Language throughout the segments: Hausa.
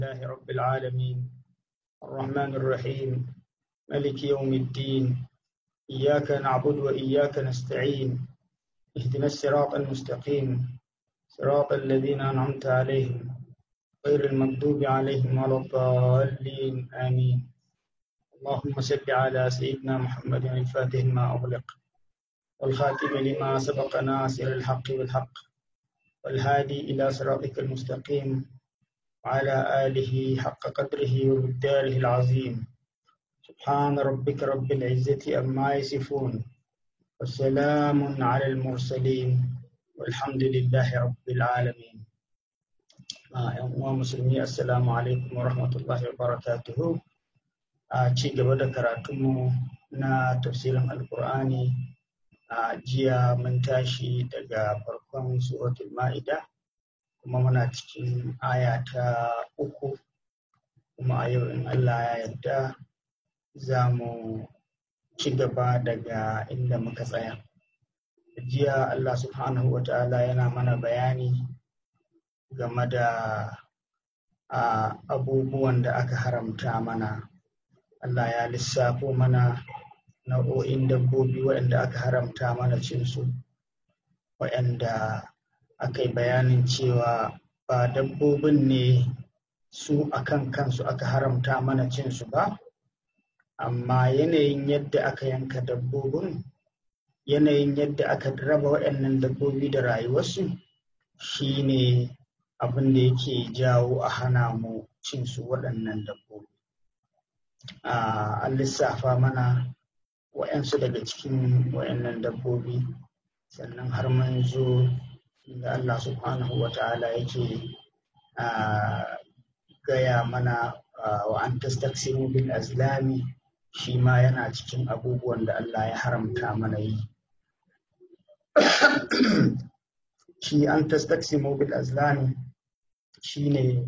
لله رب العالمين الرحمن الرحيم ملك يوم الدين إياك نعبد وإياك نستعين اهدنا الصراط المستقيم صراط الذين أنعمت عليهم غير المغضوب عليهم ولا الضالين آمين اللهم صل على سيدنا محمد الفاتح ما أغلق والخاتم لما سبق ناصر الحق بالحق والهادي إلى صراطك المستقيم وعلى آله حق قدره ومقداره العظيم سبحان ربك رب العزة أما يصفون وسلام على المرسلين والحمد لله رب العالمين ‘yan uwa musulmi assalamu alaikum wa rahmatullahi wa barakatuhu a ci gaba da karatunmu na tafsirin alkur'ani a jiya mun tashi daga farkon suratul ma'ida kuma muna cikin aya ta uku kuma a yau in allah ya yarda za mu ci gaba daga inda muka tsaya jiya allah subhanahu wa ta'ala yana mana bayani game da abubuwan da aka haramta mana Allah ya lissafo mana nau'o'in dabbobi waɗanda aka haramta mana cinsu waɗanda aka yi bayanin cewa ba dabbobin ne su akan kansu aka haramta mana cinsu ba amma yanayin yadda aka yanka dabbobin yanayin yadda aka raba waɗannan dabbobi da rayuwarsu shi ne abin da yake jawo a hana mu cin su waɗannan dabbobi. An lissafa mana wa'yansu daga cikin waɗannan dabbobi sannan har mun zo da Allah subhanahu wa ta'ala yake gaya mana wa an tastaksimu bil azlami shi ma yana cikin abubuwan da Allah ya haramta mana yi. shi an tastaksimu bil azlami shine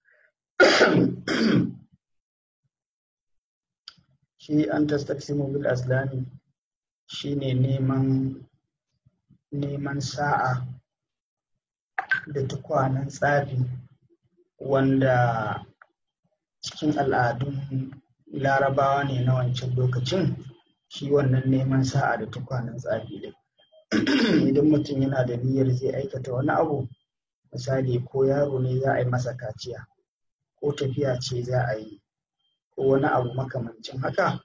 shi an tastaksimu bil azlami shine neman neman sa'a da tukwanen tsafi wanda cikin al'adun larabawa ne na wancan lokacin shi wannan neman sa'a da tukwanen tsafi din idan mutum yana da niyyar zai aikata wani abu misali ko yaro ne za a yi masa kaciya ko tafiya ce za a yi ko wani abu makamancin haka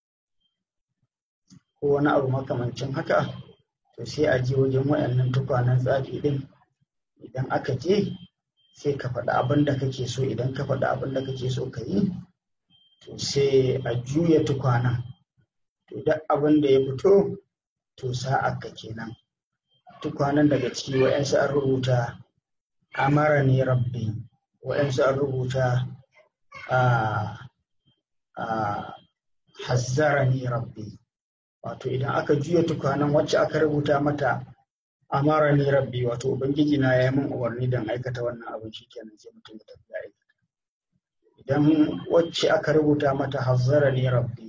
ko wani abu makamancin haka to sai a je wajen wayannan tukwanen tsafi din idan aka je sai ka faɗi abin da kake so idan ka faɗi abin da kake so ka yi to sai a juya tukwanen to duk abin da ya fito to sa'a ka kenan tukwanen daga ciki wa'yansu an rubuta amara ne rabbi wa'yansu an rubuta hazzara ne rabbi wato idan aka juya tukwanen wacce aka rubuta mata amara ne rabbi wato ubangiji na ya yi min umarni don aikata wannan abin shi kenan sai mutum ya tafi aikata idan wacce aka rubuta mata hazzara ne rabbi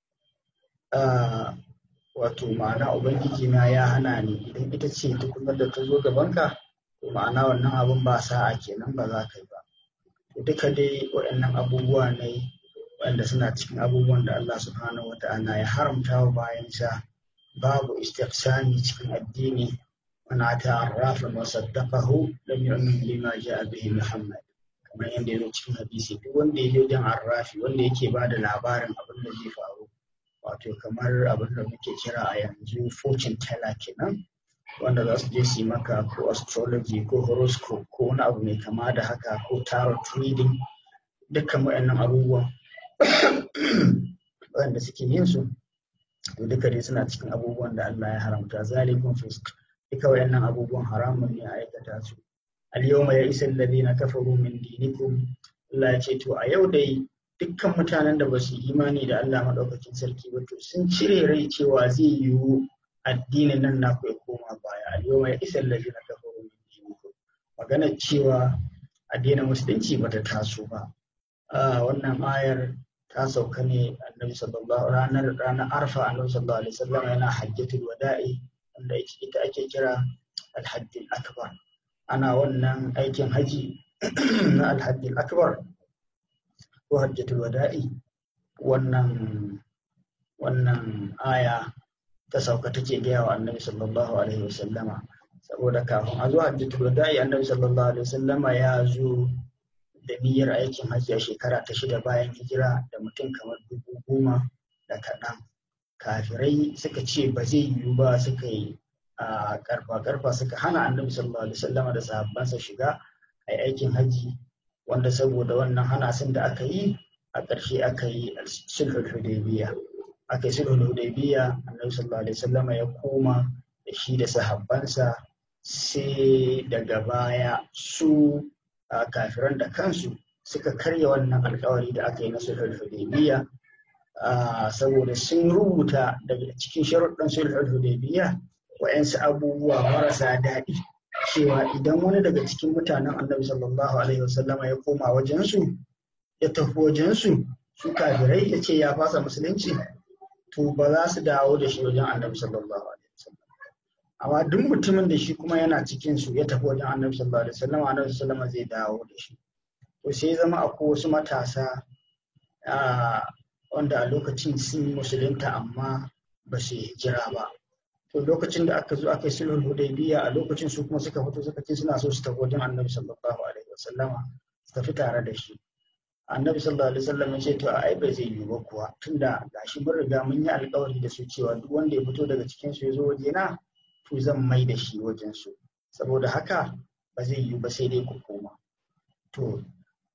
wato ma'ana ubangiji na ya hana ni idan ita ce tukunar da ta zo gabanka to ma'ana wannan abin ba sa'a kenan ba za ka yi ba to duka dai waɗannan abubuwa ne waɗanda suna cikin abubuwan da Allah subhanahu wa ta'ala ya haramta wa bayansa babu istiqsani cikin addini man ata arrafan wa saddaqahu lam yu'min bima ja'a bihi Muhammad kamar yadda ya zo cikin hadisi duk wanda ya je wajen arrafi wanda yake ba da labarin abin da zai faru wato kamar abin da muke kira a yanzu fortune teller kenan wanda za su je su yi maka ko astrology ko horoscope ko wani abu mai kama da haka ko tarot reading dukkan waɗannan abubuwan waɗanda suke yin su to duka dai suna cikin abubuwan da Allah ya haramta zalikun fisk duka waɗannan abubuwan haramun ne a aikata su al yawma ya isa alladhina kafaru min dinikum Allah ya ce to a yau dai dukkan mutanen da ba su imani da Allah maɗaukakin sarki ba to sun cire rai cewa zai yiwu addinin nan na ya koma baya al-yawma ya isa allazina kafaru min dinikum magana cewa addinin musulunci bata taso ba wannan ayar ta sauka ne annabi sallallahu ranar ranar arfa annabi sallallahu alaihi wasallam yana hajjatul wada'i wanda ita ake kira al-hajjul akbar ana wannan aikin haji na al-hajjul akbar ko hajjatul wada'i wannan wannan aya ta sauka take gaya wa annabi sallallahu alaihi wasallama saboda kafin a zo hajjatul wada'i annabi sallallahu alaihi wasallama ya zo da niyyar aikin hajji a shekara ta shida bayan hijira da mutum kamar dubu goma da kaɗan kafirai suka ce ba zai yiwu ba suka yi a karfa karfa suka hana annabi sallallahu alaihi wasallama da sahabbansa shiga a aikin hajji wanda saboda wannan hana sun da aka yi a ƙarshe aka yi sulhul hudaybiya aka yi sulhul hudaybiya annabi sallallahu alaihi wasallama ya koma da shi da sahabbansa sai daga baya su kafiran da kansu suka karya wannan alkawari da aka yi na sulhul hudaybiya saboda sun rubuta daga cikin sharuɗin sulhul hudaybiya wa'yansu abubuwa marasa daɗi cewa idan wani daga cikin mutanen annabi sallallahu alaihi wasallama ya koma wajensu ya tafi wajensu su kafirai ya ce ya fasa musulunci to ba za su dawo da shi wajen annabi sallallahu alaihi wasallam amma duk mutumin da shi kuma yana cikin su ya tafi wajen annabi sallallahu alaihi wasallam annabi sallallahu zai dawo da shi to sai zama akwai wasu matasa wanda a lokacin sun musulunta amma ba su hijira ba to lokacin da aka zo aka yi sulhul hudaybiya a lokacin su kuma suka fito suka ce suna so su tafi wajen annabi sallallahu alaihi wasallama su tafi tare da shi annabi sallallahu alaihi wasallam ya ce to ai ba zai yiwu ba kuwa tunda gashi mun riga mun yi alkawari da su cewa duk wanda ya fito daga cikin su ya zo waje na to zan mai da shi wajen su saboda haka ba zai yiwu ba sai dai ku koma to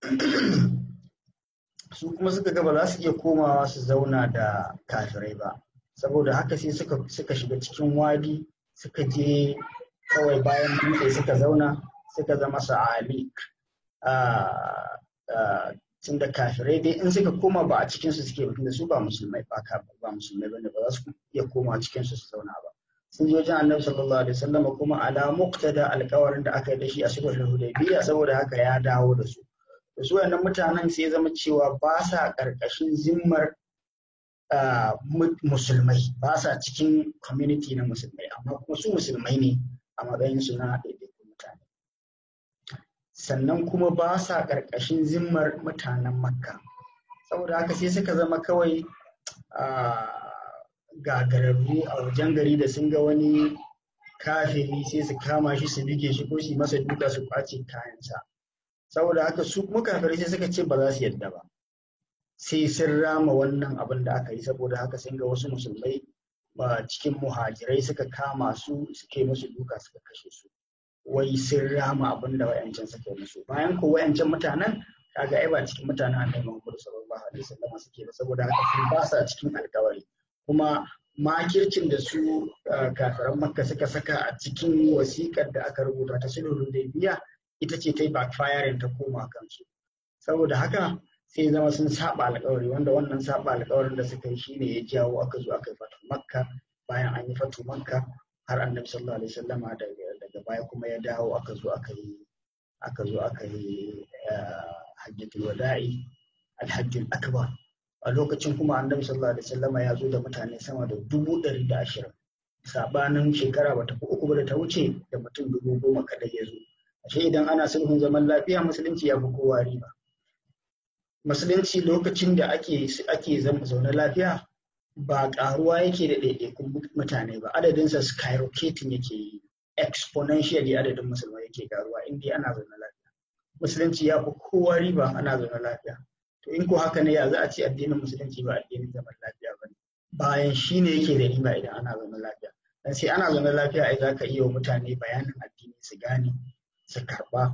su kuma suka ga ba za su iya komawa su zauna da kafirai ba saboda haka sai suka suka shiga cikin wadi suka je kawai bayan dutse suka zauna suka zama sa'alik tun da kafirai dai in suka koma ba a cikin su suke da su ba musulmai ba ba musulmai bane ba za su iya koma cikin su su zauna ba sun je wajen annabi sallallahu alaihi wasallam kuma ala muqtada alƙawarin da aka yi da shi a sulhul hudaybiyya saboda haka ya dawo da su da su wayannan mutanen sai zama cewa ba sa ƙarƙashin zimmar musulmai ba sa cikin community na musulmai amma kuma su musulmai ne a matsayin su na ɗaiɗaikun mutane sannan kuma ba sa ƙarƙashin zimmar mutanen makka saboda haka sai suka zama kawai gagararru a wajen gari da sun ga wani kafiri sai su kama shi su bige shi ko su masa duka su kwace kayansa saboda haka su kuma kafirai sai suka ce ba za su yadda ba sai sun rama wannan abin da aka yi saboda haka sun ga wasu musulmai ba cikin muhajirai suka kama su suke musu duka suka kashe su wai sun rama abin da wayancan suka yi musu bayan ko wayancan mutanen kaga ai ba cikin mutanen annabi Muhammad sallallahu alaihi wasallam suke ba saboda haka sun ba sa cikin alkawari kuma makircin da su kafiran makka suka saka a cikin wasikar da aka rubuta ta sulhul biya ita ce ta yi backfiring ta koma kansu saboda haka sai zama sun saba alkawari wanda wannan saba alkawarin da suka yi shine ya jawo aka zo aka yi fatu makka bayan an yi fatu makka har annabi sallallahu alaihi wasallama daga baya kuma ya dawo aka zo aka yi aka zo aka yi hajjatul wada'i alhajjul akbar a lokacin kuma annabi sallallahu alaihi wasallama ya zo da mutane sama da dubu ɗari da ashirin sabanin shekara bata fi uku ba da ta wuce da mutum dubu goma kadai ya zo ashe idan ana sulhun zaman lafiya musulunci ya fi kowa riba musulunci lokacin da ake ake zama zaune lafiya ba karuwa yake da ɗaiɗaikun mutane ba adadinsa skyrocketing yake yi exponentially adadin musulmai yake karuwa in dai ana zaune lafiya musulunci ya fi kowa riba ana zaune lafiya to in ko haka ne ya za a ce addinin musulunci ba addinin zaman lafiya ba ne bayan shi ne yake da riba idan ana zaune lafiya dan sai ana zaune lafiya ai za ka iya wa mutane bayanin addini su gane su karba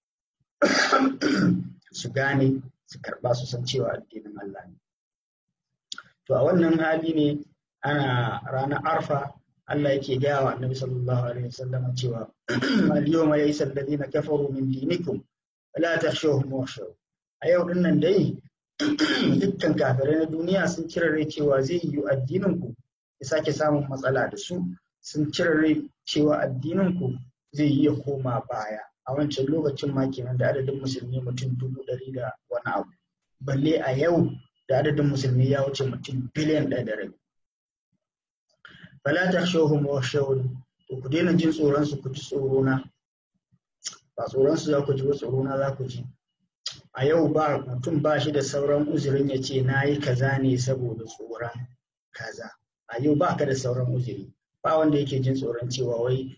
su gane su karba su san cewa addinin Allah ne to a wannan hali ne ana ranar arfa Allah yake gaya wa annabi sallallahu alaihi wasallam cewa al-yawma yaysa alladhina kafaru min dinikum la takhshawhum wakhshaw a yau din nan dai dukkan kafirai na duniya sun cire rai cewa zai yi addinin ku ya sake samun matsala da su sun cire rai cewa addinin ku zai yi ya koma baya a wancan lokacin ma kenan da adadin musulmi mutum dubu ɗari da wani abu balle a yau da adadin musulmi ya wuce mutum biliyan ɗaya da rabi fala ta shahum wa shahun to ku daina jin tsoron su ku ji tsoro na ba tsoron su za ku ji ba tsoro na za ku ji a yau ba mutum ba shi da sauran uzurin ya ce na yi kaza ne saboda tsoron kaza a yau ba ka da sauran uzuri ba wanda yake jin tsoron cewa wai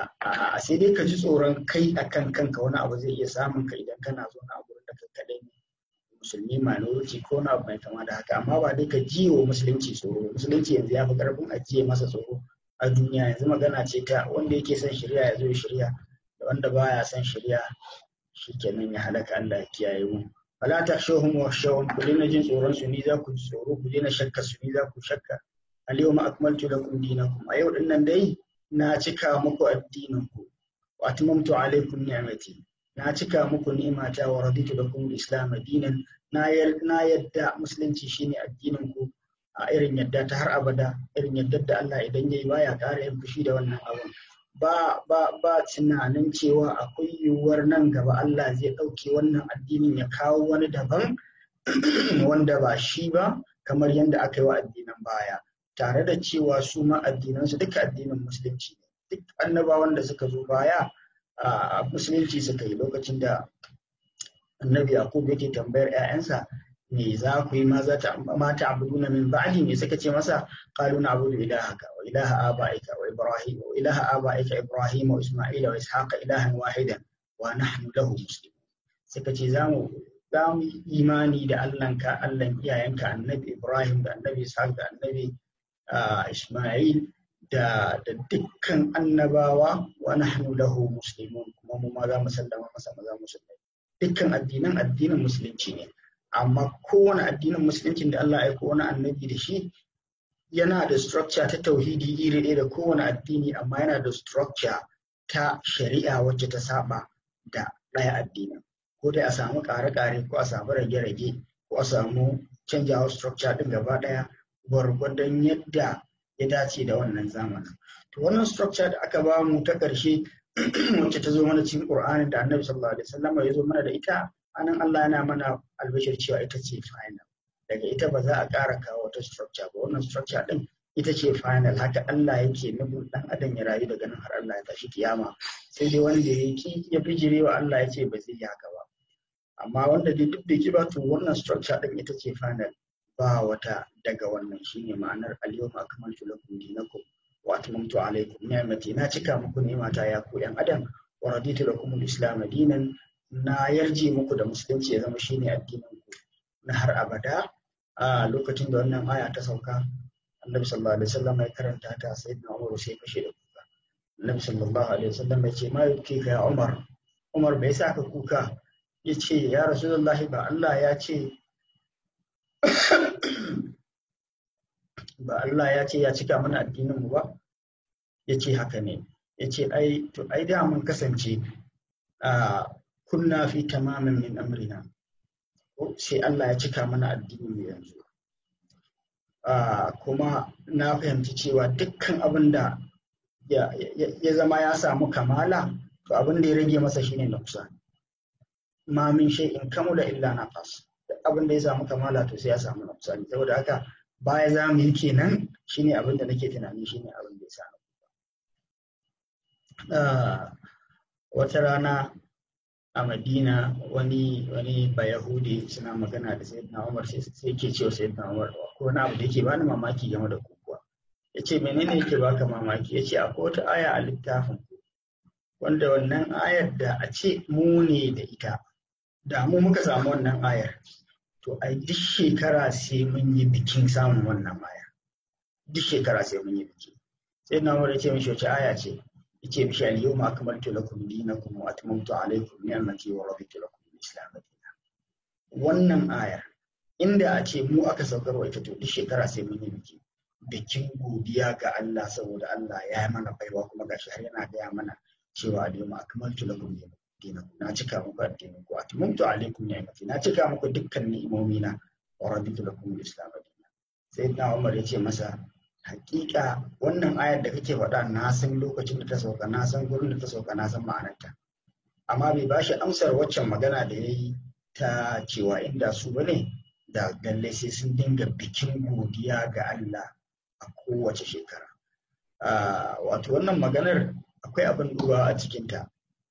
a sai dai ka ji tsoron kai a kan kanka wani abu zai iya samun ka idan kana zo na gurin da kai kaɗai ne musulmi minority ko na abu mai kama da haka amma ba dai ka ji wa musulunci tsoro musulunci yanzu ya fi ƙarfin ajiye masa tsoro a duniya yanzu magana ce ta wanda yake son shirya ya zo ya shirya da wanda baya son shirya shikenan ya halaka Allah ya kiyaye mu fala takhshawhum wakhshawun ku daina jin tsoron su ni za ku ji tsoro ku daina shakka su ni za ku shakka al yawma akmaltu lakum dinakum a yau dinnan dai na cika muku addinin ku wa atmamtu alaykum ni'mati na cika muku ni'mata wa raditu lakum al-islam dinan na na yadda musulunci shine addinin ku a irin yadda ta har abada irin yadda da Allah idan yayi baya ƙara yin fushi da wannan abun ba ba ba tunanin cewa akwai yiwuwar nan gaba Allah zai ɗauke wannan addinin ya kawo wani daban wanda ba shi ba kamar yadda aka yi wa addinan baya tare da cewa su ma addinansu duka addinin musulunci ne duk annabawan da suka zo baya a musulunci suka yi lokacin da annabi yakub yake tambayar 'ya'yansa me za ku yi ma za ta mata abuduna min ba'di me suka ce masa qalu na'budu ilahaka wa ilaha abaika wa ibrahim wa ilaha abaika ibrahim wa isma'ila wa ishaqa ilahan wahidan wa nahnu lahu muslimun suka ce za mu za mu imani da Allahnka Allahn iyayenka annabi Ibrahim da annabi Ishaq da annabi Isma'il da da dukkan annabawa wa nahnu lahu muslimun kuma mu ma za mu sallama masa maza musulmai dukkan addinan addinin musulunci ne amma kowane addinin musuluncin da Allah ya aiko wani annabi da shi yana da structure ta tauhidi iri ɗaya da kowane addini amma yana da structure ta shari'a wacce ta saba da ɗaya addinin ko dai a samu ƙare-ƙare ko a samu rage-rage ko a samu canjawa structure ɗin gaba ɗaya gwargwadon yadda ya dace da wannan zamanin to wannan structure da aka ba mu ta ƙarshe wacce ta zo mana cikin Qur'ani da Annabi sallallahu alaihi wasallam ya zo mana da ita anan Allah yana mana albashir cewa ita ce final daga ita ba za a ƙara kawo wata structure ba wannan structure din ita ce final haka Allah yake nufin dan adam ya rayu daga nan har Allah ya tashi kiyama sai dai wanda ya ki ya bijire wa Allah ya ce ba zai yi haka ba amma wanda dai duk bai ki ba to wannan structure din ita ce final ba wata daga wannan shine ma'anar al-yawma akmaltu lakum dinakum wa atmamtu alaykum ni'mati na cika muku ni'mata ya ku yan adam wa raditu lakum al-islam dinan na yarje muku da musulunci ya zama shine addinin ku na har abada a lokacin da wannan aya ta sauka annabi sallallahu alaihi wasallam ya karanta ta sayyidina Umar sai kashe da kuka annabi sallallahu alaihi wasallam ya ce ma yuke ka ya Umar Umar bai sa ka kuka ya ce ya rasulullahi ba Allah ya ce ba Allah ya ce ya cika mana addinin mu ba ya ce haka ne ya ce ai to ai da mun kasance a kunna fi tamamin min amrina sai Allah ya cika mana addinin mu yanzu kuma na fahimci cewa dukkan abin da ya zama ya samu kamala to abin da ya rage masa shine na kusa ma min shay'in kamula illa naqas duk abin da ya samu kamala to sai ya samu na kusa saboda haka baya za mu yi kenan shine abin da nake tunani shine abin da ya samu wata rana a madina wani wani bayahudi suna magana da sayyidina umar sai yake cewa sayyidina umar ko wani abu da yake bani mamaki game da kukuwa ya ce menene yake baka mamaki ya ce akwai wata aya a littafin wanda wannan ayar da a ce mu ne da ita da mu muka samu wannan ayar to ai duk shekara sai mun yi bikin samun wannan ayar duk shekara sai mun yi biki sai na umar ya ce mishi wace aya ce yace mishi al-yawma akmaltu lakum dinakum wa atmamtu alaykum ni'mati wa raditu lakum al-islam dinan wannan ayar inda a ce mu aka saukarwa ita to duk shekara sai mun yi biki bikin godiya ga Allah saboda Allah ya yi mana baiwa kuma gashi har yana gaya mana cewa al-yawma akmaltu lakum dinakum na cika muku addinin ku atmamtu alaykum ni'mati na cika muku dukkan ni'imomi na wa raditu lakum al-islam dinan sayyidina Umar ya ce masa hakika wannan ayar da kake faɗa na san lokacin da ta sauka na san gurin da ta sauka na san ma'anarta amma bai bashi amsar waccan magana da ya yi ta cewa inda su bane da lallai sai sun dinga bikin godiya ga Allah a kowace shekara wato wannan maganar akwai abin duba a cikinta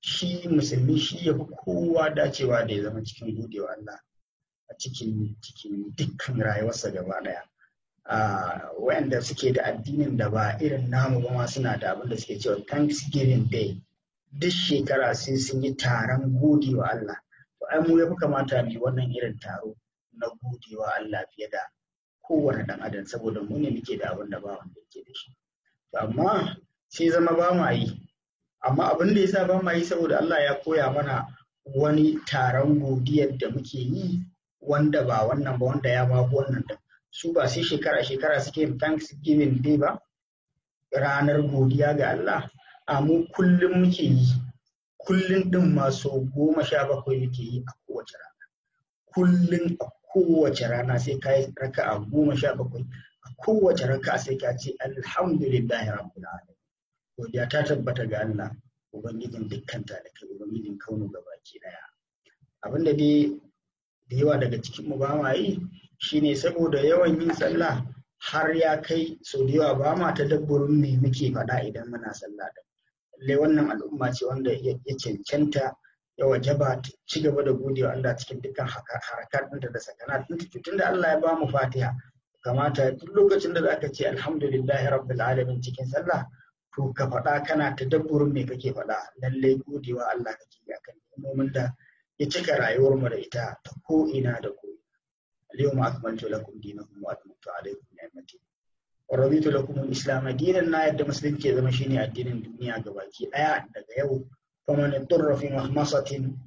shi musulmi shi ya fi kowa dacewa da ya zama cikin godewa Allah a cikin cikin dukkan rayuwarsa gaba daya wayanda suke da addinin da ba irin namu ba ma suna da abin da suke cewa Thanksgiving Day duk shekara sai sun yi taron godewa Allah to ai mu ya fi kamata mu wannan irin taro na godewa Allah fiye da kowane dan adam saboda mu ne muke da abin da ba wanda yake da shi to amma sai zama ba ma yi amma abin da yasa ba ma yi saboda Allah ya koya mana wani taron godiyar da muke yi wanda ba wannan ba wanda ya ma wannan din su ba sai shekara shekara suke yin Thanksgiving Day ba ranar godiya ga Allah a mu kullum muke yi kullum din masu goma sha bakwai muke yi a kowace rana kullum a kowace rana sai ka yi raka a goma sha bakwai a kowace raka sai ka ce alhamdulillahi rabbil alamin godiya ta tabbata ga Allah ubangijin dukkan talakai ubangijin kaunu gabaki daya abinda dai da yawa daga cikin mu ba ma yi shine saboda yawan yin sallah har ya kai sau da yawa ba ma tadabburin me muke faɗa idan muna sallah da lallai wannan al'umma ce wanda ya cancanta ya wajaba ci gaba da godewa Allah cikin dukkan harakat ɗinta da sakanat ɗinta tunda Allah ya ba mu fatiha kamata duk lokacin da zaka ce alhamdulillahi rabbil alamin cikin sallah to ka faɗa kana tadabburin me kake faɗa lallai godewa Allah kake yi akan ni'imomin da ya cika rayuwar mu da ita ta ko ina da ko اليوم أكملت لكم دينكم وأتممت عليكم نعمتي ورضيت لكم الإسلام دينا na yadda musulunci ya zama shine addinin duniya gabaki daya daga yau faman yadurra fi mahmasatin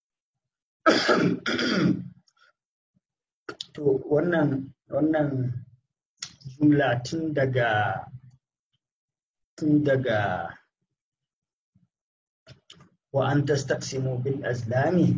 to wannan wannan jumla tun daga tun daga wa an tastaqsimu bil azlami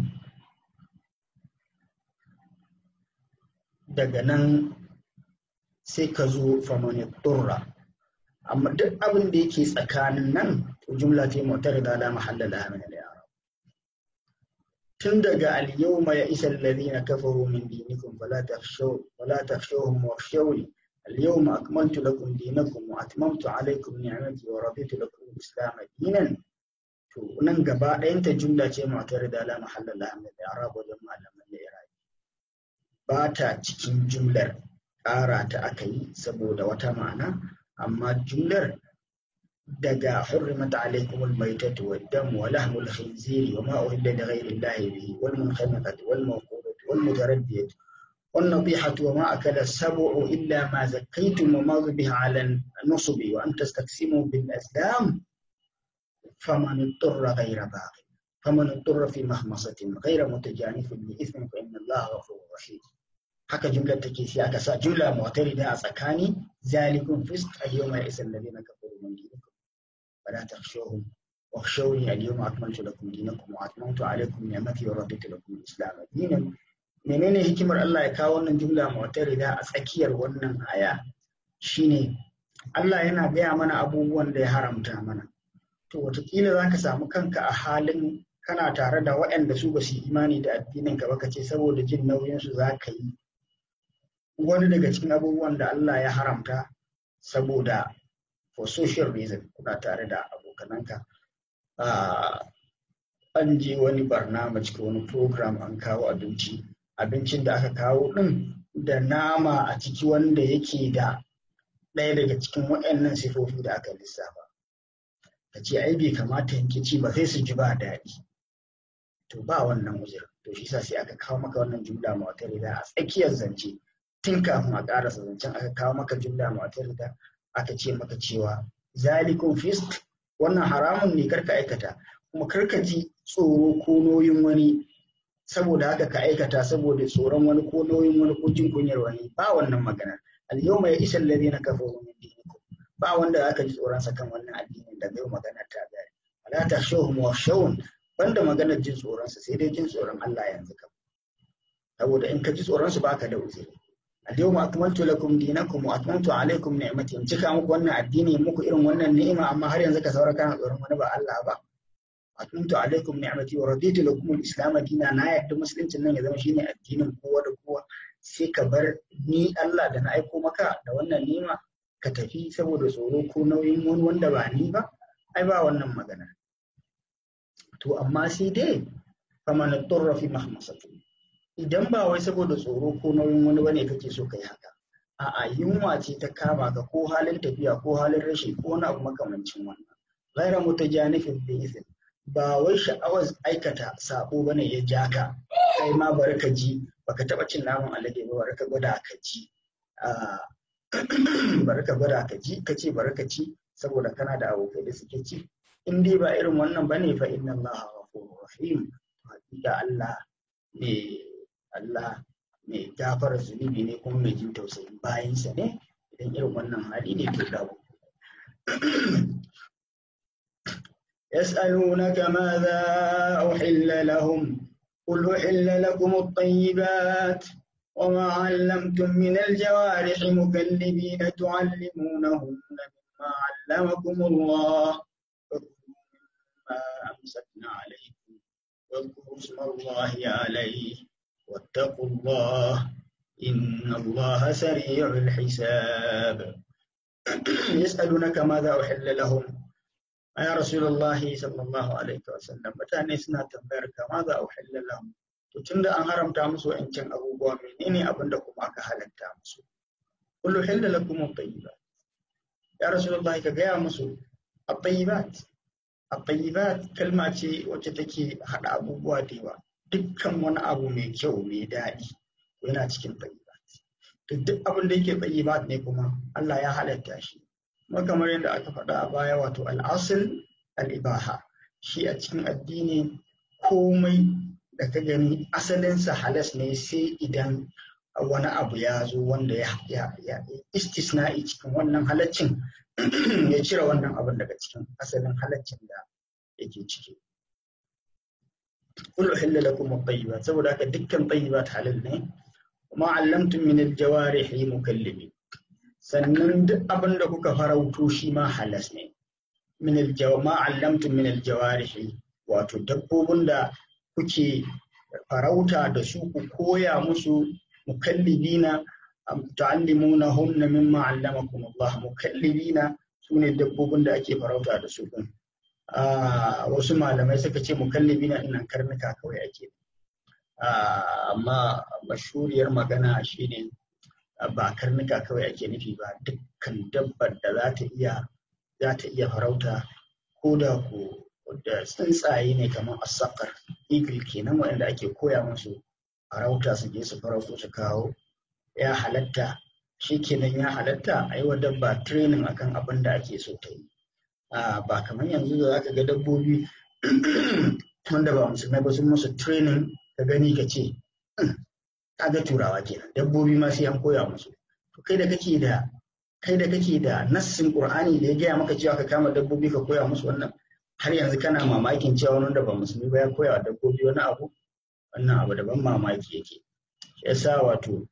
daga nan sai ka zo famani turra amma duk abin da yake tsakanin nan to jumla ce mutar da la mahalla laha min al-i'rab tun daga al-yawma ya isa alladhina kafaru min dinikum fala takhshaw fala takhshawhum wakhshawni al-yawma akmaltu lakum dinakum wa atmamtu alaykum ni'mati wa raditu lakum al-islam dinan to nan gaba ɗayan ta jumla ce mutar da la mahalla laha min al-i'rab wajen malaman al-i'rab ba ta cikin jumlar ƙara ta aka yi saboda wata ma'ana amma jumlar daga hurrimat alaikum almaytatu waddam wa lahmul khinziri wa ma uhilla li ghayri allahi bihi wal munkhaniqatu wal mawqudatu wal mutaraddiyatu wan nadihatu wa ma akala sab'u illa ma zakkaytum wa ma dhubiha ala an-nusb wa an tastaqsimu bil azlam faman ittara ghayra baghi faman ittara fi mahmasatin ghayra mutajanifin li ithmin fa inna allaha ghafurur rahim haka jumlar take sai aka sa jumla mu'tarida a tsakani zalikum fisq al-yawma ya'isa alladhina kafaru min dinikum fala takhshawhum wakhshawni al-yawma akmaltu lakum dinakum wa atmamtu alaykum ni'mati wa raditu lakum al-islam dinan menene hikimar Allah ya kawo wannan jumla mu'tarida a tsakiyar wannan aya shine Allah yana gaya mana abubuwan da ya haramta mana to wataƙila za ka samu kanka a halin kana tare da waɗanda su ba su yi imani da addinin ka ba ka ce saboda jin nauyinsu za ka yi wani daga cikin abubuwan da Allah ya haramta saboda for social reason kuna tare da abokananka an je wani barnama cikin wani program an kawo abinci abincin da aka kawo ɗin da nama a ciki wanda yake da ɗaya daga cikin waɗannan sifofi da aka lissafa ka ce ai bai kamata yanke ci ba sai su ji ba daɗi to ba wannan uzur to shi sa sai aka kawo maka wannan jumla mu'tarida a tsakiyar zance tun kafin a ƙarasa zancen aka kawo maka jumla mu'tarida aka ce maka cewa zalikum fisk wannan haramun ne karka aikata kuma karka ji tsoro ko noyin wani saboda haka ka aikata saboda tsoron wani ko nauyin wani ko jin kunyar wani ba wannan magana al-yawma ya isa alladhina kafaru min dinikum ba wanda aka ji tsoron sa kan wannan addinin da yau magana ta gari wala takhshawhum wakhshawun banda maganar jin tsoron sa sai dai jin tsoron Allah yanzu kam saboda in ka ji tsoron su baka da uzuri al-yawma akmaltu lakum dinakum wa atmamtu alaykum ni'mati in cika muku wannan addini muku irin wannan ni'ima amma har yanzu ka saura kana tsoron wani ba Allah ba atmamtu alaikum ni'mati wa raditu lakum al-islam dina na yadda musuluncin nan ya zama shine addinin kowa da kowa sai ka bar ni Allah da na aiko maka da wannan nima ka tafi saboda tsoro ko nauyin wani wanda ba ni ba ai ba wannan magana to amma sai dai faman turra fi mahmasatu idan ba wai saboda tsoro ko nauyin wani bane kake so kai haka a'a yunwa ce ta kama ka ko halin tafiya ko halin rashi ko wani abu makamancin wannan ghaira mutajanifin bi izin ba wai sha'awar aikata sabo bane ya ja ka kai ma bari ka ji baka taba cin naman alade ba bari ka gwada ka ji bari ka gwada ka ji ka ce bari ka ci saboda kana da abokai da suke ci in dai ba irin wannan bane fa inna allaha ghafurur rahim hakika Allah ne Allah mai gafara zunubi ne kuma mai jin tausayin bayansa ne idan irin wannan hali ne to dawo يسألونك ماذا أحل لهم قل أحل لكم الطيبات وما علمتم من الجوارح مكلبين تعلمونهن مما علمكم الله فكلوا مما أمسكنا عليكم واذكروا اسم الله عليه واتقوا الله إن الله سريع الحساب يسألونك ماذا أحل لهم يا رسول الله صلى الله عليه وسلم mutane suna tambayar ka ma za a uhilla lahum to tunda an haramta musu wa'ancan abubuwa menene abin da kuma aka halatta musu kullu hilla lakum at-tayyibat ya rasulullah ka gaya musu at-tayyibat at-tayyibat kalma ce wacce take hada abubuwa da yawa dukkan wani abu mai kyau mai daɗi yana cikin tayyibat to duk abin da yake tayyibat ne kuma Allah ya halatta shi kuma kamar yadda aka faɗa a baya wato al'asul al'ibaha shi a cikin addini komai da ka gani asalinsa halas ne sai idan wani abu ya zo wanda ya istisna'i cikin wannan halaccin ya cire wannan abin daga cikin asalin halaccin da yake ciki kullu hilla lakum at-tayyibat saboda haka dukkan tayyibat halal ne kuma allamtum min al-jawarihi mukallibin sannan duk abin da kuka farauto shi ma halas ne min aljawma allamtum min aljawarihi wato dabbobin da kuke farauta da su ku koya musu mukallibina ta'allimuna hunna mimma allamakum Allah mukallibina sune dabbobin da ake farauta da su din wasu malamai suka ce mukallibina dinnan karnuka kawai ake amma mashuriyar magana shine ba karnuka kawai ake nufi ba dukkan dabbar da za ta iya za ta iya farauta ko da ko da tsuntsaye ne kamar asakar eagle kenan waɗanda ake koya musu farauta su je su farauto su kawo ya halatta shi kenan ya halatta a yi wa dabba training akan abin da ake so ta yi ba kamar yanzu da za ka ga dabbobi wanda ba musulmai ba sun musu training ka gani ka ce kaga turawa kenan dabbobi ma sai an koya musu to kai da kake da kai da kake da nassin qur'ani da ya gaya maka cewa ka kama dabbobi ka koya musu wannan har yanzu kana mamakin cewa wanda ba musulmi ba ya koya wa dabbobi wani abu wannan abu daban mamaki yake yasa wato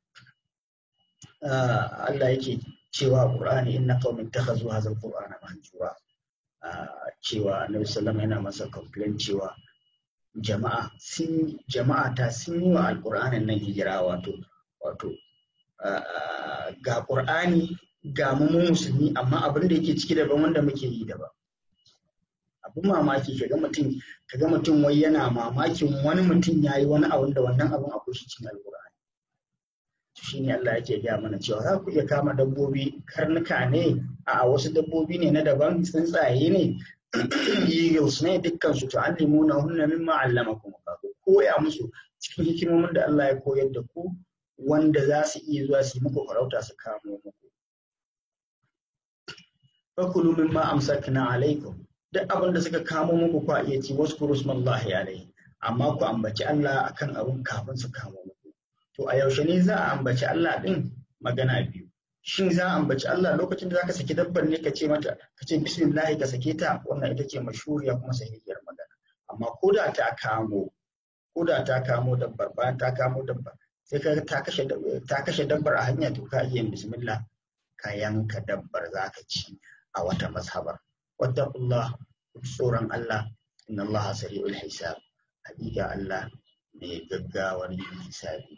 Allah yake cewa qur'ani inna qaumin takhazu hadha alqur'ana mahjura cewa annabi sallallahu yana masa complain cewa jama'a sun jama'a ta sun yi wa alƙur'anin nan hijira wato wato ga ƙur'ani ga mu musulmi amma abin da yake ciki daban wanda muke yi daban abin mamaki kaga mutum kaga mutum wai yana mamakin wani mutum ya yi wani abin da wannan abin akwai shi cikin alƙur'ani shi ne Allah yake gaya mana cewa za ku iya kama dabbobi karnuka ne a wasu dabbobi ne na daban tsuntsaye ne eagles ne dukkan su tu'allimuna hunna mimma allamakum Allah koya musu cikin hikimomin da Allah ya koyar da ku wanda za su iya zuwa su yi muku farauta su kamo muku fakulu mimma amsakna alaikum duk abin da suka kamo muku ku iya ci wasu kurusmallahi alaihi amma ku ambaci Allah akan abin kafin su kamo muku to a yaushe ne za a ambaci Allah din magana biyu shin za a ambaci Allah lokacin da zaka saki dabbar ne ka ce mata ka ce bismillah ka sake ta wannan ita ce mashhuriya kuma sahihiyar magana amma ko da ta kamo ko da ta kamo dabbar bayan ta kamo dabbar sai ka ta kashe ta kashe dabbar a hanya to ka iya bismillah ka yanka dabbar zaka ci a wata mazhabar wattaqullah tsoron Allah inna Allah sari'ul hisab hakika Allah mai gaggawar yin hisabi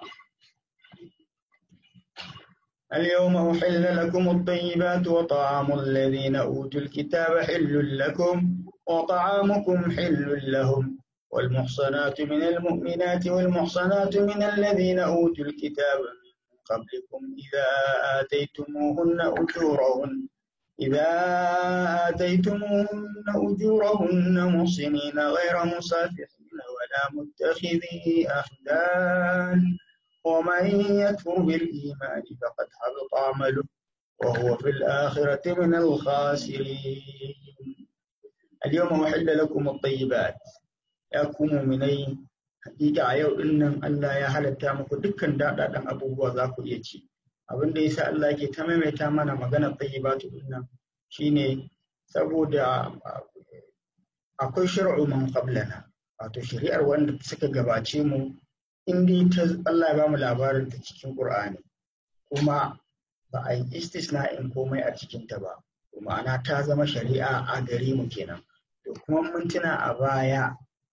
اليوم أحل لكم الطيبات وطعام الذين أوتوا الكتاب حل لكم وطعامكم حل لهم والمحصنات من المؤمنات والمحصنات من الذين أوتوا الكتاب من قبلكم إذا آتيتموهن أجورهن إذا آتيتموهن أجورهن محصنين غير مسافحين ولا متخذي أخدان ومن يكفر بالإيمان فقد حبط عمله وهو في الآخرة من الخاسرين اليوم أحل لكم الطيبات يكون مني hakika a yau din nan Allah ya halatta muku dukkan daɗaɗɗen abubuwa za ku iya ci abin da yasa Allah ke ta maimaita mana maganar tayyibatu din nan shine saboda akwai shar'u man qablana wato shari'ar wanda suka gabace mu in dai ta Allah ya ba mu labarin ta cikin Qur'ani kuma ba a yi istisna'in komai a cikin ta ba ma'ana ta zama shari'a a gare mu kenan to kuma mun tuna a baya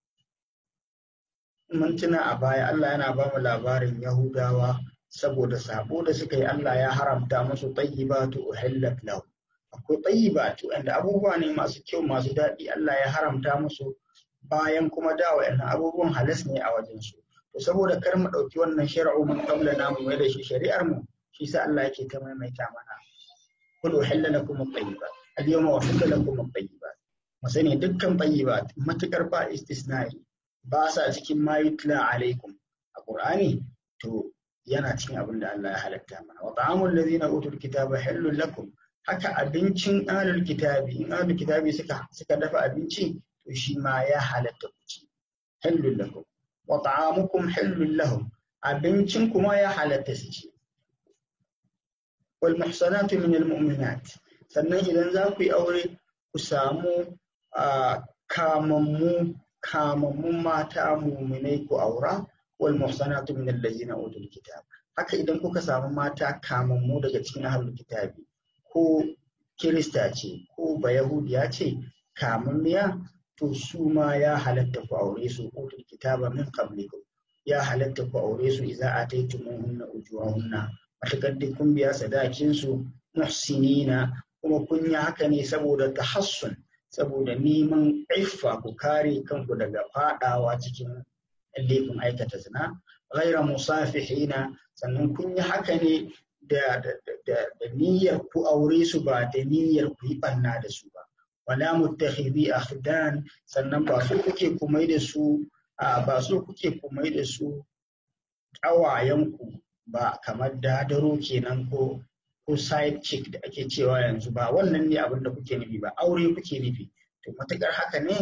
mun tuna a baya Allah yana ba mu labarin Yahudawa saboda sabo da suka yi Allah ya haramta musu tayyibatu uhillat lahu akwai tayyibatu wanda abubuwa ne masu kyau masu daɗi Allah ya haramta musu bayan kuma da wa'annan abubuwan halas ne a wajen su to saboda kar mu ɗauki wannan shar'u mun qabla na mu mai da shi shari'ar mu shi sa Allah yake ta maimaita mana kul uhilla lakum at-tayyibat al-yawma uhilla lakum at-tayyibat mu sani dukkan tayyibat matukar ba istisna'i ba sa cikin ma yutla alaikum a Qur'ani to yana cikin abin da Allah ya halatta mana wa ta'amul ladina utul kitaba halul lakum haka abincin ahlul kitabi in ahlul kitabi suka suka dafa abinci to shi ma ya halatta ku ci halul lakum wa ta'amukum halul lahum abincin kuma ya halatta su ci wal muhsanatu min al mu'minat sannan idan za ku yi aure ku samu kamammu kamammun mata muminai ku aura wal muhsanatu min allazina utul kitab haka idan kuka samu mata kamammu daga cikin ahlul kitabi ko kirista ce ko bayahudiya ce kamammiya to su ma ya halatta ku aure su utul kitaba min qablikum ya halatta ku aure su idza ataytumuhunna ujurahunna matakar duk kun biya sadakin su muhsinina kuma kun yi haka ne saboda tahassun saboda neman iffa ku kare kanku daga fadawa cikin laifin aikata zina ghaira musafihina sannan kun yi haka ne da, da, niyyar ku aure su ba da niyyar ku yi banna da su ba wala muttakhidhi akhdan sannan ba su kuke kumai da su ba su kuke kumai da su ƙawayenku ba kamar dadaro kenan ko ko side chick da ake cewa yanzu ba wannan ne abin da kuke nufi ba aure kuke nufi to matakar haka ne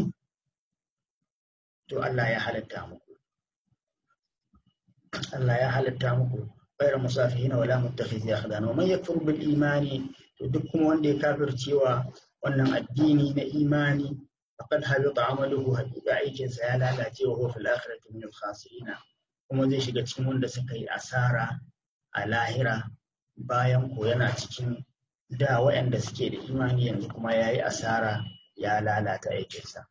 to Allah ya halatta muku Allah ya halatta muku غير مسافهين ولا متخذي أخدان ومن يكفر بالإيمان to duk kuma wanda ya kafircewa wannan addini na imani faqad habita amaluhu haqiqa aikinsa ya lalace wa huwa fil akhirati min al khasirin kuma zai shiga cikin wanda suka yi asara a lahira bayan ko yana cikin da waɗanda suke da imani yanzu kuma ya yi asara ya lalata aikinsa.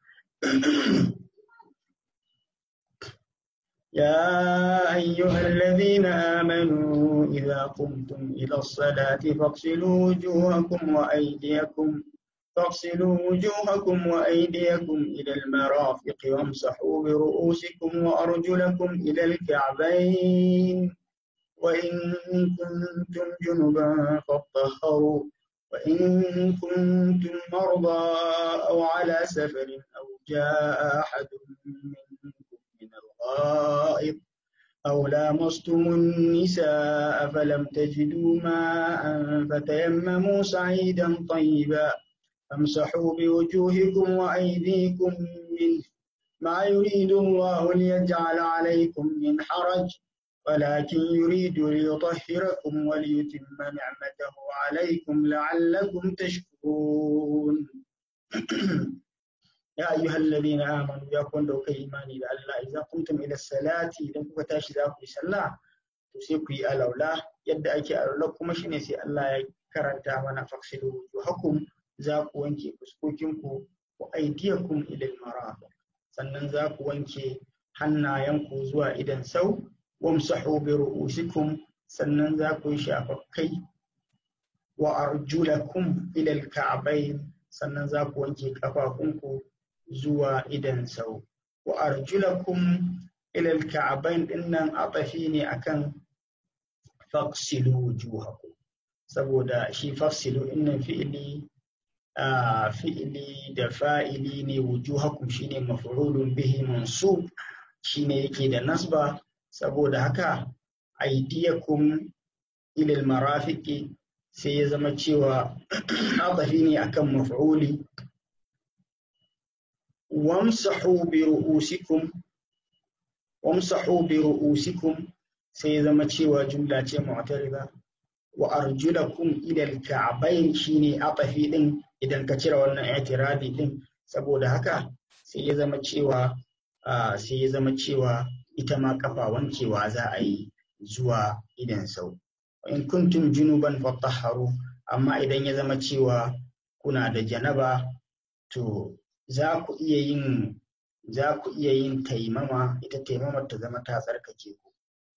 يا أيها الذين آمنوا إذا قمتم إلى الصلاة فاغسلوا وجوهكم وأيديكم فاغسلوا وجوهكم وأيديكم إلى المرافق وامسحوا برؤوسكم وأرجلكم إلى الكعبين وإن كنتم جنبا فاطهروا وإن كنتم مرضى أو على سفر أو جاء أحد منكم من الغائط أو لامستم النساء فلم تجدوا ماء فتيمموا سعيدا طيبا فامسحوا بوجوهكم وأيديكم منه ما يريد الله ليجعل عليكم من حرج ولكن يريد ليطهركم وليتم نعمته عليكم لعلكم تشكرون يا أيها الذين آمنوا يا كون دوك إيماني بالله إذا قمتم إلى الصلاة إذا كنت تاشي ذاك صلاة تسيكوا الأولى يد أكي أولكم شيني سي الله كرنتا منا فاغسلوا وجوهكم ذاك وانكي فسكوكمكم وأيديكم إلى المرافق sannan za ku wanke hannayenku zuwa idan sau wamsahu bi ru'usikum sannan za ku shafa kai wa arjulakum ila al-ka'bayn sannan za ku wanke kafafunku zuwa idan sau wa arjulakum ila alka'bayn dinnan atafi ne akan faqsilu wujuhakum saboda shi fafsilu innan fi'ili fi'ili da fa'ili ne wujuhakum shine maf'ulun bihi mansub shine yake da nasba saboda haka aidiyakum ilal marafiqi sai ya zama cewa adafi ne akan maf'uli wamsahu bi ru'usikum wamsahu bi ru'usikum sai ya zama cewa jumla ce mu'tarida wa arjulakum ila al-ka'bayn shine adafi din idan ka cire wannan i'tiradi din saboda haka sai ya zama cewa sai ya zama cewa ita ma kafa wankewa za a yi zuwa idan sau in kuntum junuban fatahharu amma idan ya zama cewa kuna da janaba to za ku iya yin za ku iya yin taimama ita taimamar ta zama ta tsarkake ku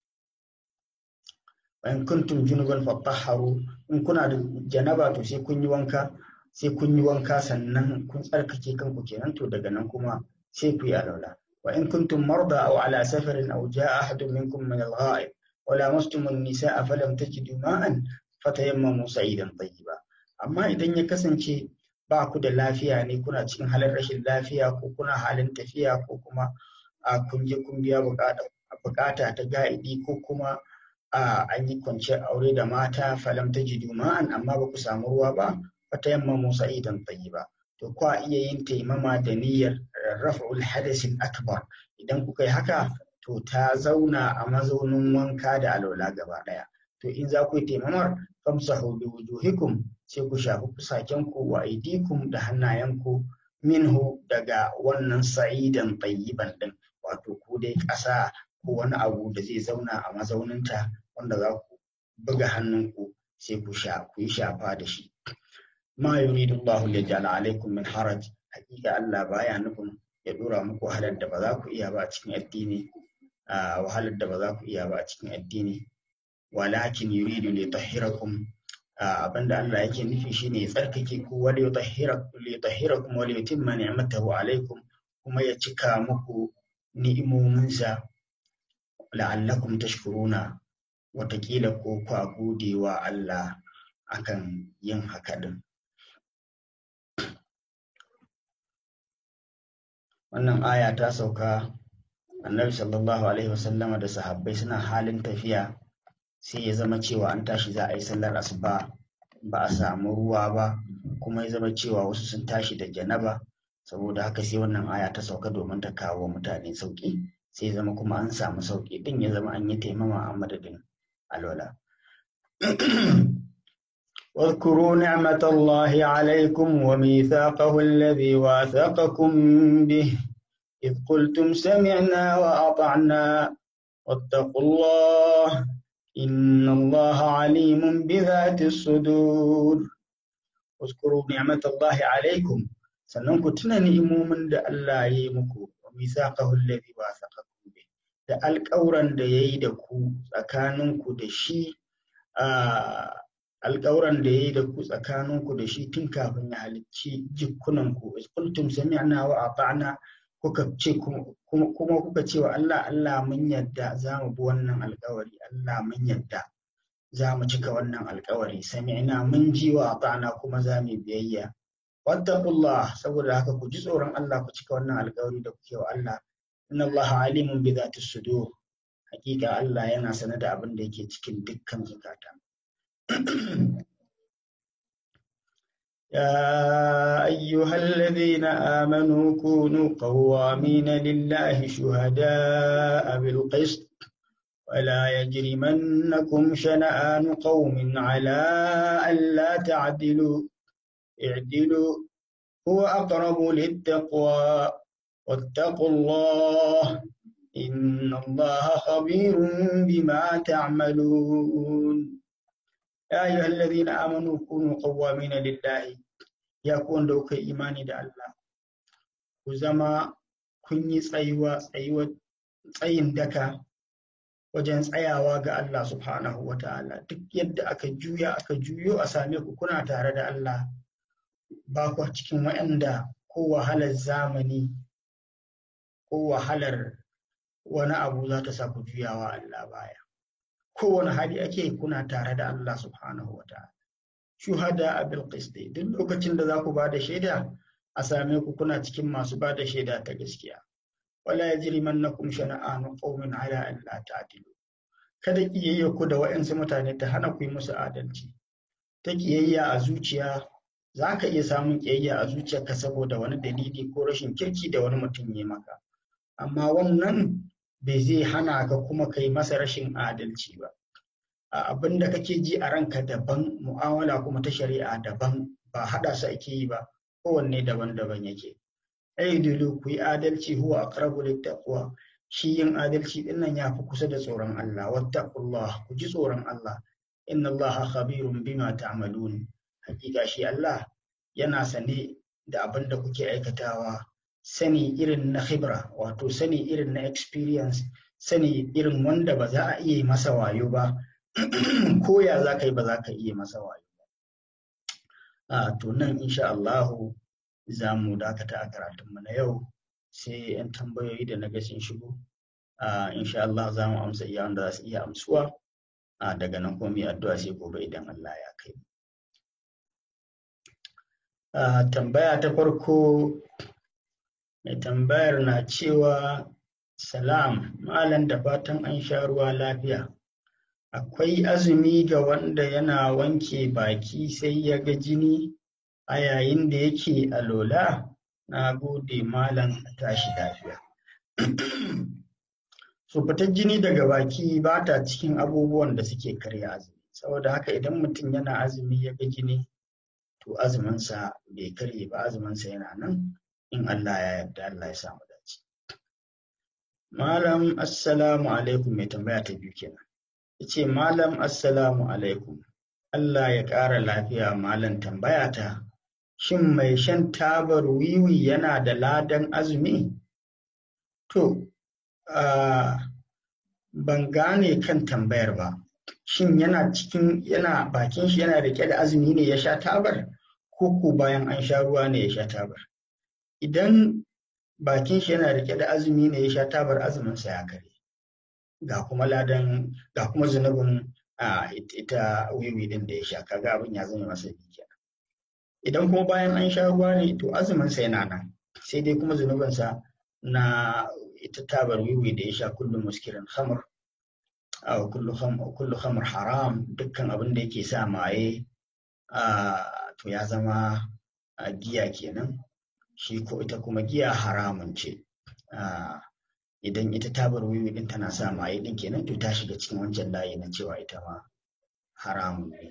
in kuntum junuban fatahharu in kuna da janaba to sai kun yi wanka sai kun yi wanka sannan kun tsarkake kanku kenan to daga nan kuma sai ku yi alaula wa in kuntum marda aw ala safarin aw jaa ahadun minkum min al-gha'ib wa lamastum an-nisaa falam tajidu ma'an fatayammamu sa'idan tayyiba amma idan ya kasance ba ku da lafiya ne kuna cikin halin rashin lafiya ko kuna halin tafiya ko kuma a kun je kun biya bukata ta ga'idi ko kuma a an yi kwanciyar aure da mata falam tajidu ma'an amma ba ku samu ruwa ba fatayammamu sa'idan tayyiba to kwa iya yin taimama da niyyar raf'ul hadasin akbar idan kuka yi haka to ta zauna a mazaunin wanka da alwala gaba daya to in za ku yi taimamar famsahu bi wujuhikum sai ku shafi fusakenku wa aidikum da hannayenku minhu daga wannan sa'idan tayyiban din wato ku dai ƙasa ko wani abu da zai zauna a mazauninta wanda za ku buga hannunku sai ku sha ku yi shafa da shi ma yuridu Allahu liyaj'ala alaikum min haraj hakika Allah baya nufin ya dora muku wahalar da ba za ku iya ba a cikin addini wahalar da ba za ku iya ba a cikin addini walakin yuridu li tahhirakum abinda Allah yake nufi shine ya tsarkake ku wal yutahhirakum li tahhirakum wal yutimma ni'matahu alaikum kuma ya cika muku ni'imominsa la'allakum tashkuruna watakila ko kwa gode wa Allah akan yin haka din wannan aya ta sauka annabi sallallahu alaihi wasallama da sahabbai suna halin tafiya sai ya zama cewa an tashi za a yi sallar asuba ba a samu ruwa ba kuma ya zama cewa wasu sun tashi da janaba saboda haka sai wannan aya ta sauka domin ta kawo mutane sauki sai ya zama kuma an samu sauki din ya zama an yi taimama a madadin alwala واذكروا نعمة الله عليكم وميثاقه الذي واثقكم به إذ قلتم سمعنا وأطعنا واتقوا الله إن الله عليم بذات الصدور واذكروا نعمة الله عليكم sannan ku tuna ni'imomin da Allah ya yi muku wa misaqahu alladhi wasaqakum bi da alƙawran da yayi da ku tsakaninku da shi alƙawran da yayi da ku tsakaninku da shi tun kafin ya halicci jikkunanku qultum sami'na wa ata'na kuka ce kuma kuka ce wa Allah Allah mun yadda za mu bi wannan alkawari Allah mun yadda za mu cika wannan alkawari sami'na mun ji wa ata'na kuma za mu biyayya wattaqullah saboda haka ku ji tsoron Allah ku cika wannan alkawari da kuke wa Allah inna Allah alimun bi dhati sudur hakika Allah yana sanar da abin da yake cikin dukkan zukata يا أيها الذين آمنوا كونوا قوامين لله شهداء بالقسط ولا يجرمنكم شنآن قوم على ألا تعدلوا اعدلوا هو أقرب للتقوى واتقوا الله إن الله خبير بما تعملون يا أيها الذين آمنوا كونوا قوامين لله ya ku wanda kuka yi imani da Allah ku zama kun yi tsayuwa tsayuwa tsayin daka wajen tsayawa ga Allah subhanahu wa ta'ala duk yadda aka juya aka juyo a same ku kuna tare da Allah ba ku cikin waɗanda ko wahalar zamani ko wahalar wani abu za ta sa ku juyawa Allah baya kowane hali ake kuna tare da Allah subhanahu wa ta'ala shuhada a bilqisti duk lokacin da za ku ba da shaida a same ku kuna cikin masu ba da shaida ta gaskiya wala yajrimannakum shana'anu qaumin ala an la ta'dilu kada kiyayya ku da wa'ansu mutane ta hana ku yi musu adalci ta kiyayya a zuciya za ka iya samun kiyayya a zuciyarka saboda wani dalili ko rashin kirki da wani mutum ya maka amma wannan bai zai hana ka kuma kai masa rashin adalci ba abin da kake ji a ranka daban mu'amala kuma ta shari'a daban ba haɗa su ake yi ba kowanne daban-daban yake aidilu ku yi adalci huwa aqrabu littaqwa shi yin adalci din nan yafi kusa da tsoron Allah wattaqullah ku ji tsoron Allah inna Allah khabirun bima ta'malun hakika shi Allah yana sane da abin da kuke aikatawa sani irin na khibra wato sani irin na experience sani irin wanda ba za a iya masa wayo ba ko ya za ka yi ba za ka iya masa wayo ba a to nan insha Allahu za mu dakata a karatunmu na yau sai 'yan tambayoyi da na ga sun shigo insha Allah za mu amsa iya wanda za su iya amsuwa daga nan kuma mai addu'a sai gobe idan Allah ya kai tambaya ta farko mai tambayar na cewa salam malam da fatan an sha ruwa lafiya akwai azumi ga wanda yana wanke baki sai ya ga jini a yayin da yake alola na gode malam tashi lafiya so fitar jini daga baki ba ta cikin abubuwan da suke karya azumi saboda haka idan mutum yana azumi ya ga jini to azuminsa bai karye ba azuminsa yana nan in Allah ya yarda Allah ya samu dace malam assalamu alaikum mai tambaya ta biyu kenan yace malam assalamu alaikum Allah ya ƙara lafiya malam tambaya ta shin mai shan tabar wiwi yana da ladan azumi to ban gane kan tambayar ba shin yana cikin yana bakin shi yana rike da azumi ne ya sha tabar ko ko bayan an sha ruwa ne ya sha tabar idan bakin shi yana rike da azumi ne ya sha tabar azumin sa ya kare ga kuma ladan ga kuma zunubin a ita wiwi din da ya sha kaga abin ya zama masa kenan idan kuma bayan an sha ruwa ne to azumin sa yana nan sai dai kuma zunubin sa na ita tabar wiwi da ya sha kullum muskirin khamr aw kullu kullu khamr haram dukkan abin da yake sa maye to ya zama giya kenan shi ko ita kuma giya haramun ce idan ita tabar wiwi din tana sa maye din kenan to ta shiga cikin wancan layi na cewa ita ma haramun ne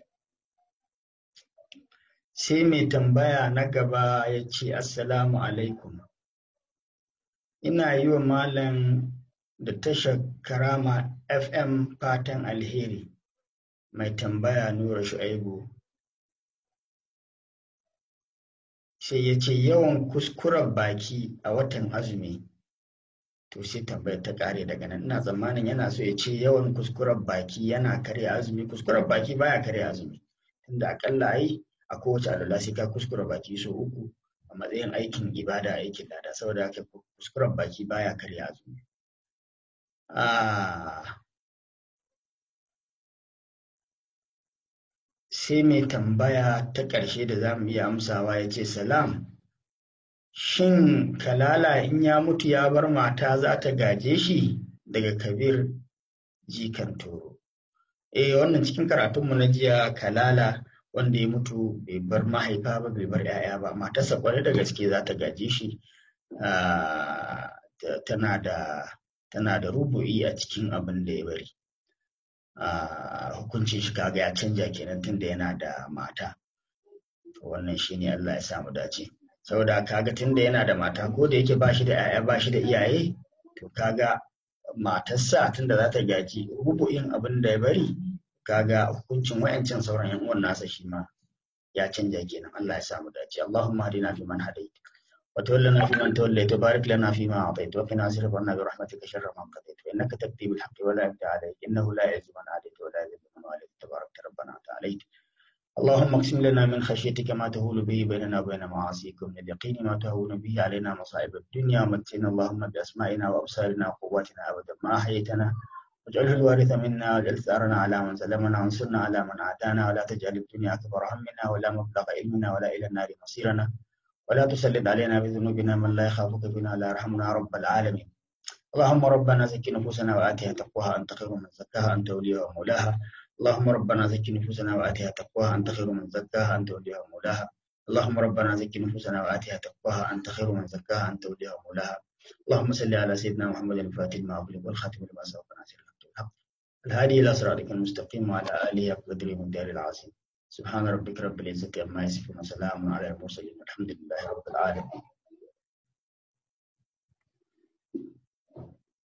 sai mai tambaya na gaba ya ce assalamu alaikum ina yi wa malam da tashar karama fm fatan alheri mai tambaya nura shu'aibu sai ya ce yawan kuskuren baki a watan azumi to sai tambayar ta kare daga nan ina tsammanin yana so ya ce yawan kuskuren baki yana karya azumi kuskuren baki baya karya azumi tunda akalla ai a kowace alwala sai ka kuskura baki so uku a matsayin aikin ibada aikin lada saboda haka kuskuren baki baya karya azumi sai mai tambaya ta ƙarshe da za mu iya amsawa ya ce salam shin kalala in ya mutu ya bar mata za ta gaje shi daga kabir jikan toro eh wannan cikin karatunmu na jiya kalala wanda ya mutu bai bar mahaifa ba bai bar 'ya'ya ba matarsa kwarai da gaske za ta gaje shi tana da tana da rubu'i a cikin abin da ya bari hukuncin shi kaga ya canja kenan tunda yana da mata wannan shine Allah ya samu dace saboda kaga tunda yana da mata ko da yake bashi da 'ya'ya bashi da iyaye to kaga matarsa tunda za ta gaji rubu'in abin da ya bari kaga hukuncin wayancin sauran yan uwan nasa shi ma ya canja kenan Allah ya samu dace Allahumma hadina fi man hadait wa tawallana fi man tawallait wa barik lana fi ma atait wa qina wasrif anna bi rahmatika sharra ma qadait wa innaka taqdi bil haqqi wa la yuqda alayk innahu la yazlimu man adait wa la yuzlimu man walayt tabarakta rabbana wa ta'ala اللهم اقسم لنا من خشيتك ما تهول به بيننا وبين معاصيك ومن اليقين ما تهون به علينا مصائب الدنيا ومتنا اللهم بأسمائنا وأبصارنا وقواتنا أبدا ما أحييتنا واجعله الوارث منا واجعل ثارنا على من ظلمنا وانصرنا على من عادانا ولا تجعل الدنيا أكبر همنا ولا مبلغ علمنا ولا إلى النار مصيرنا ولا تسلط علينا بذنوبنا من لا يخافك بنا ولا يرحمنا يا رب العالمين اللهم ربنا زكي نفوسنا وآتها تقواها أنت خير من زكاها أنت وليها ومولاها اللهم ربنا زكي نفوسنا وآتها تقواها أنت خير من زكاها أنت وليها ومولاها اللهم ربنا زكي نفوسنا وآتها تقواها أنت خير من زكاها أنت وليها ومولاها اللهم صل على سيدنا محمد الفاتح لما أغلق والخاتم لما سبق ناصر الحق بالحق الهادي إلى صراطك المستقيم وعلى آله قدر من دار العظيم سبحان ربك رب العزة عما يصفون وسلام على المرسلين والحمد لله رب العالمين